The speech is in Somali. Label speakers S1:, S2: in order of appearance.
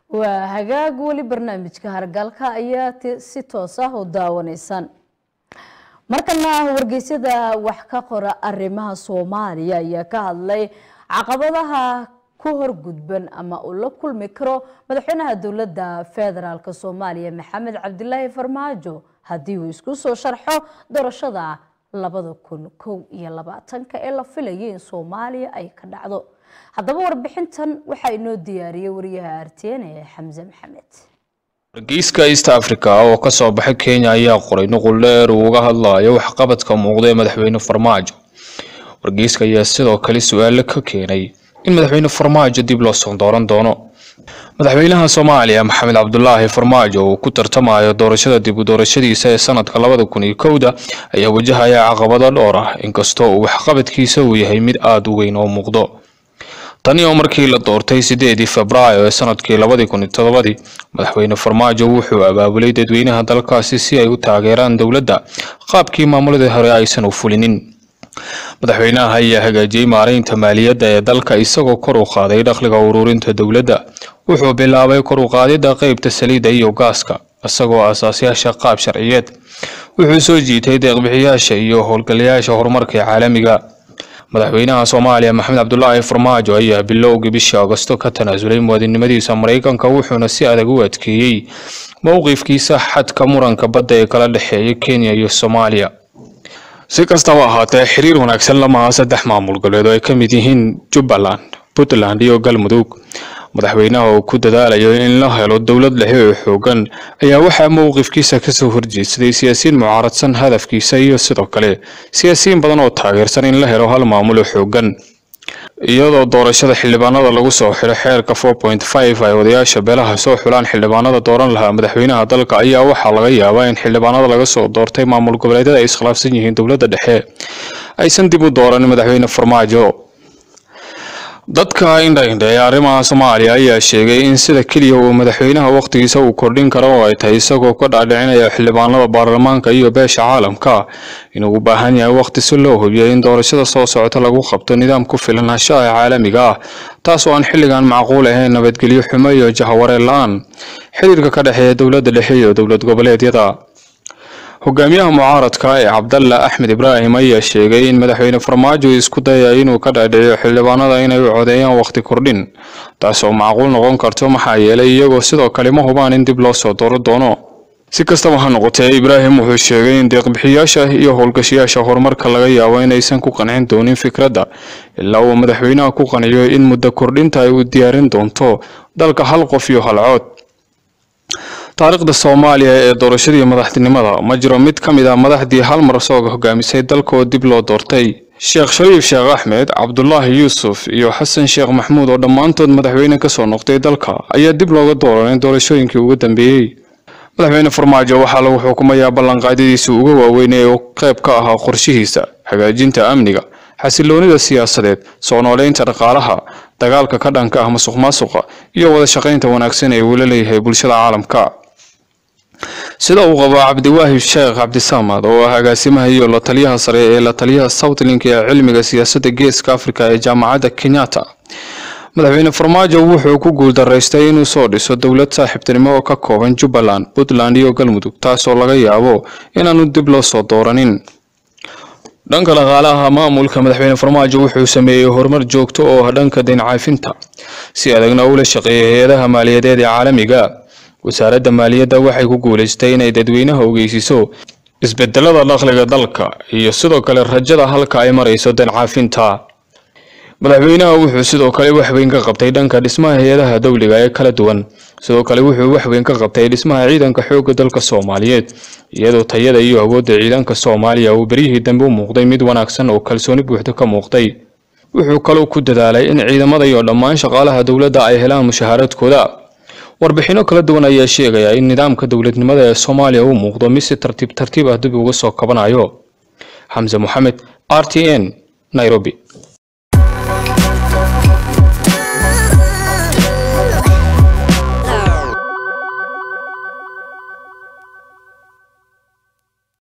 S1: waa hagaag weli barnaamijka hargalka ayaa si toos ah u daawanaysaan markana wargeysyada wax ka qora arrimaha soomaaliya ayaa ka hadlay caqabadaha ku horgudban ama uu la kulmi karo madaxweynaha dowladda federaalk soomaaliya maxamed cabdilaahi farmaajo haddii uu isku soo sharxo doorashada labada kun kow iyo labaatanka ee la filayay in soomaaliya ay ka dhacdo haddaba warbixintan waxaa inoo diyaariyey wariyaha artn ee xamse maxamed
S2: wargeyska east africa oo ka soo baxay kenya ayaa qoray nuqul dheer uu uga hadlayo waxqabadka muuqda ee madaxweyne farmaajo wargeyska ayaa sidoo kale su-aalo ka keenay in madaxweyne farmaajo dib loo soo dooran doono madaxweynaha soomaaliya maxamed cabdulaahi farmaajo uu ku tartamayo doorashada dib u doorashadiisa ee sanadka labada kun iyo kowda ayaa wajahaya caqabado dhowr ah inkastoo uu waxqabadkiisa uu yahay mid aada u weyn oo muuqdo tani oo markii la doortay sideedii febraayo ee sanadkii labadii kun iyo todobadii madaxweyne farmaajo wuxuu abaabulay dadweynaha dalkaasi si ay u taageeraan dowladda qaabkii maamuladii hore aysan u fulinin madaxweynaha ayaa hagaajiyey maareynta maaliyadda ee dalka isagoo kor u qaaday dakhliga ururinta dowladda wuxuu bilaabay kor u qaadidda qeybta saliidda iyo gaaska isagoo aasaasyaasha qaab sharciyeed wuxuu soo jiitay deeqbixiyaasha iyo howlgalayaasha horumarka ee caalamiga madaxweynaha soomaaliya maxamed cabdulaahi farmaajo ayaa bilowgii bishii agosto ka tanaasulay muwaadinimadiisa maraykanka wuxuuna si adag u adkeeyey mowqifkiisa xadka muranka badda ee kala dhexeeya kenya iyo soomaaliya si kastaba ahaatee xiriir wanaagsan lamaha saddex maamul goboleed oo ay ka mid yihiin jubbaland puntland iyo galmudug madaxweynaha uu ku dadaalayo in la helo dowlad dhexe oo xoogan ayaa waxaa mowqifkiisa kasoo horjeedsaday siyaasiyiin mucaaradsan hadafkiisa iyo sidoo kale siyaasiyiin badan oo taageersan in la helo hal maamul oo xoogan iyadoo doorashada xildhibaanada lagu soo xiro xeerka four point five ay odayaasha beelaha soo xulaan xildhibaanada dooran lahaa madaxweynaha dalka ayaa waxaa laga yaabaa in xildhibaanada laga soo doortay maamul goboleedyada ay iskhilaafsan yihiin dowladda dhexe aysan dib u dooran madaxweyne farmaajo dadka indhaindha ee arrimaha soomaaliya ayaa sheegay in sida keliya uu madaxweynaha wakhtigiisa uu kordhin karo oo ay tahay isagoo ka dhaadhicinaya xildhibaanada baarlamaanka iyo beesha caalamka inuu u baahan yahay wakhti si loo hubiyo in doorashada soo socota lagu qabto nidaam ku filnaanshaha caalamiga ah taas oo aan xilligan macquul ahayn nabadgelyo xumo iyo jahawareen la-aan xiriirka ka dhexeeya dowladda dhexe iyo dowlad goboleedyada hogaamiyaha mucaaradka ee cabdalla axmed ibraahim ayaa sheegay in madaxweyne farmaajo isku dayaya inuu ka dhaadhiciyo xildhibaanada inay u codeeyaan wakhti kordhin taas oo macquul noqon karto maxaa yeelay iyagoo sidoo kale ma hubaan in dib loo soo dooro doono si kastaba ha noqotee ibraahim wuxuu sheegay in deeqbixiyaasha iyo howlgashayaasha horumarka laga yaabo inaysan ku qancin doonin fikradda ilaa uu madaxweynaha ku qanciyo in muddo kordhinta ay u diyaarin doonto dalka hal qof iyo hal cood taariikhda soomaaliya ee doorashadii madaxtinimada ma jiro mid ka mid ah madaxdii hal mar soo hogaamisay dalka oo dib loo doortay sheekh shariif sheekh axmed cabdulaahi yuusuf iyo xasan sheekh maxmuud oo dhammaantood madaxweyne kasoo noqday dalka ayaa dib looga dooranay doorashooyinkii ugu dambeeyey madaxweyne farmaajo waxaa lagu xukumayaa ballanqaadyadiisa uga waaweynay oo qayb ka ahaa qorshihiisa hagaajinta amniga xasiloonida siyaasadeed soo nooleynta dhaqaalaha dagaalka ka dhanka ah masuq maasuqa iyo wada shaqaynta wanaagsan ee uu la leeyahay bulshada caalamka sida uu qabo cabdiwaahib sheekh cabdisamad oo ah agaasimaha iyo la taliyaha sare ee la taliyaha southlink ee cilmiga siyaasadda geeska africa ee jaamacadda kenyatta madaxweyne farmaajo wuxuu ku guuldaraystay inuu soo dhiso dowlad saaxiibtinimo oo ka kooban jubbaland puntland iyo galmudug taasoo laga yaabo inaanu dib loo soo dooranin dhanka dhaqaalaha maamulka madaxweyne farmaajo wuxuu sameeyey horumar joogto oo ah dhanka dayn caafinta si adagna ula shaqeeyay hay-adaha maaliyadeed ee caalamiga wasaaradda maaliyadda waxay ku guulaystay inay dadweynaha ogeysiiso isbedelada dakhliga dalka iyo sidoo kale rajada halka ay marayso dayn caafinta madaxweynaha wuxuu sidoo kale waxweyn ka qabtay dhanka dhismaha hay-adaha dowliga ee kala duwan sidoo kale wuxuu waxweyn ka qabtay dhismaha ciidanka xoogga dalka soomaaliyeed iyadoo tayada iyo awoodda ciidanka soomaaliya uu beryihii dambe u muuqday mid wanaagsan oo kalsooni buuxda ka muuqday wuxuu kaloo ku dadaalay in ciidamada iyo dhammaan shaqaalaha dowladda ay helaan mushahaaradkooda warbixino kala duwan ayaa sheegaya in nidaamka dowladnimada ee soomaaliya uu muuqdo mid si tartiib tartiib ah dib uga soo kabanayo xamse moxamed r t n nairobi